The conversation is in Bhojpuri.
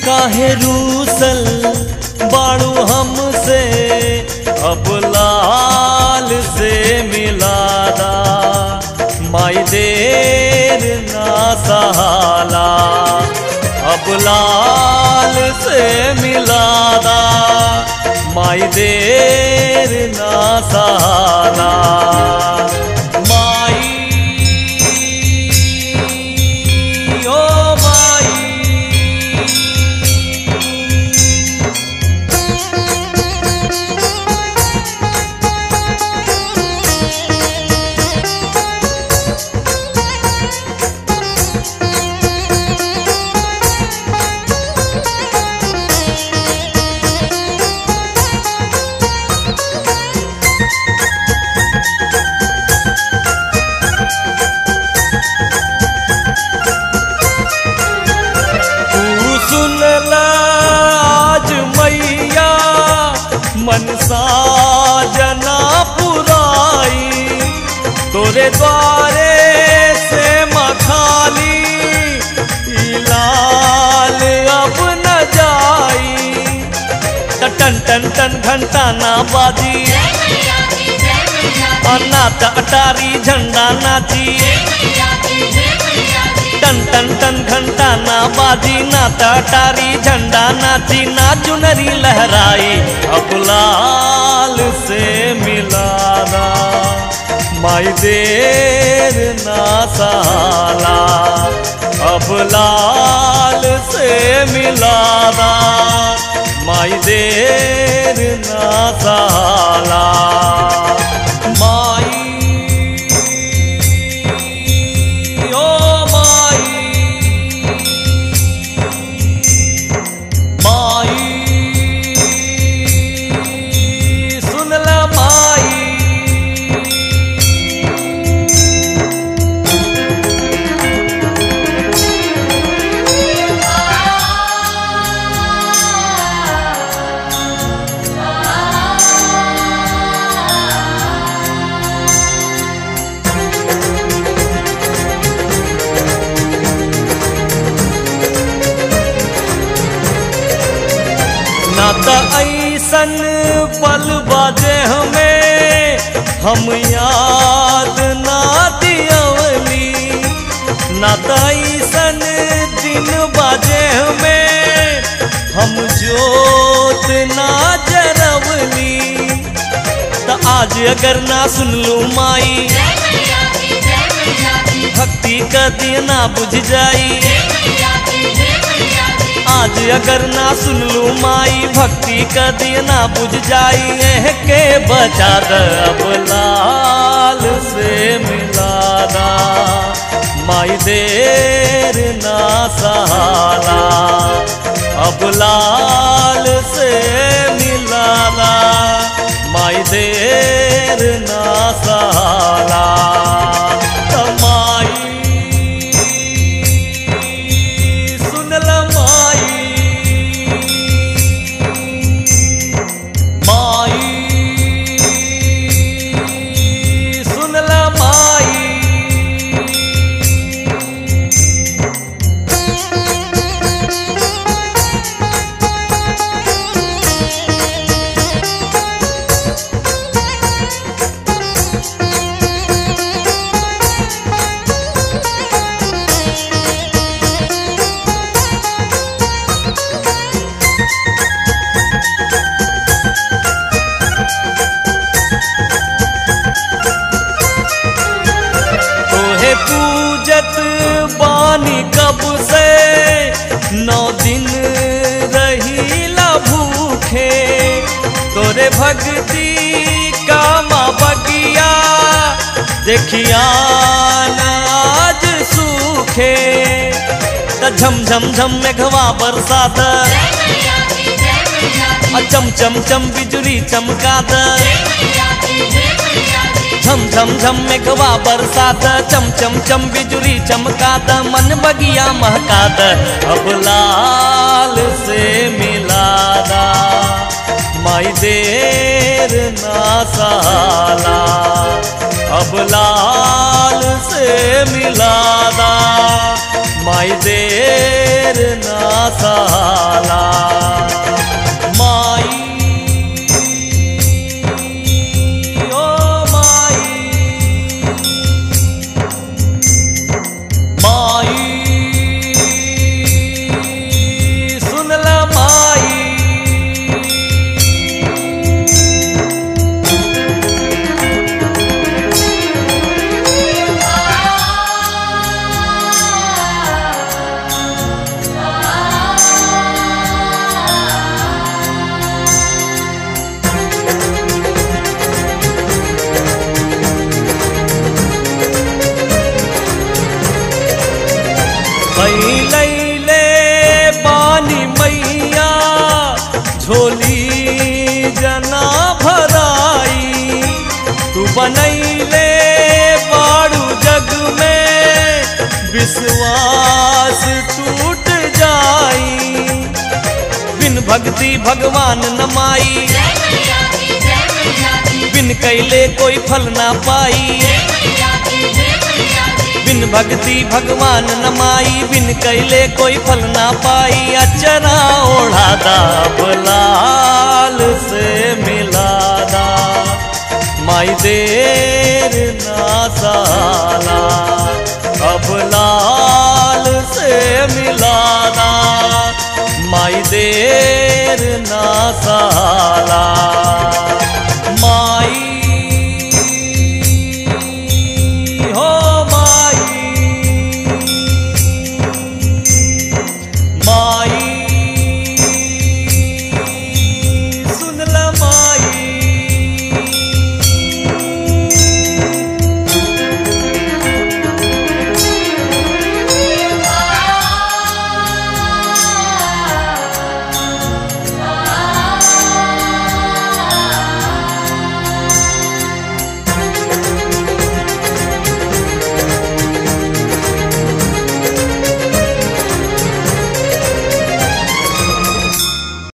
काहे रूसल बाड़ू हमसे अब लाल से मिलादा माई देर ना सहाला अब लाल से मिलादा माई देर ना सहाला माई ओ माई तू सुन ला आज मैया मनसा जना पुराई तोरे द्वारे से मखाली ई लाल अब न जाई त टन टन टन घंटा ना बाजी जय मैया की जय मैया की अन्ना त अटारी झंडा नाची जय मैया की जय मैया की टन टन टन घंटा ना बाजी ना टाटारी झंडा नाची ना चुनरी लहराई अब लाल से मिलाना माई देर ना साला अब लाल से मिलाना माई देर ना साला माई ओ माई माई सुन ला माई ना त ऐसन पल बाजे हमें हम याद ना दियवली ना त ऐसन दिन बाजे हमें हम जोत ना जरवली त आज अगर ना सुन लू माई जय मैया की जय मैया की भक्ति का दिया ना बुझ जाई जय मैया की जय मैया की आज अगर ना सुन लू माई भक्ति का दिया ना बुझ जाई एह के बचा द अब लाल से मिलाना माई देर ना सहाला अब लाल से मिलाना माई देर ना सहाला त माई सुन ल माई माई सुन ल माई तोहे पूजत बानी कब से नौ दिन रहीला भूखे तोरे भक्ति का माँ बगिया देखिया आज सूखे त झम झम झम मेघवा बरसात जय मैया की जय मैया की आ चम चम चम बिजुली चमकात जय मैया की जय मैया की झम झम झम मेघवा बरसात चम चम चम बिजुली चमकात मन बगिया महकात अब लाल से मिलादा माई देर ना साला अब लाल से मिलादा माई देर ना साला भक्ति भगवान नमाई जय मैया की जय मैया की बिन कैले कोई फल ना पाई जय मैया की जय मैया की बिन भक्ति भगवान नमाई बिन कैले कोई फल ना पाई अचरा ओढ़ादा लाल से मिलादा माई देर ना साला अब लाल से मिलादा माई देर ना साला माँ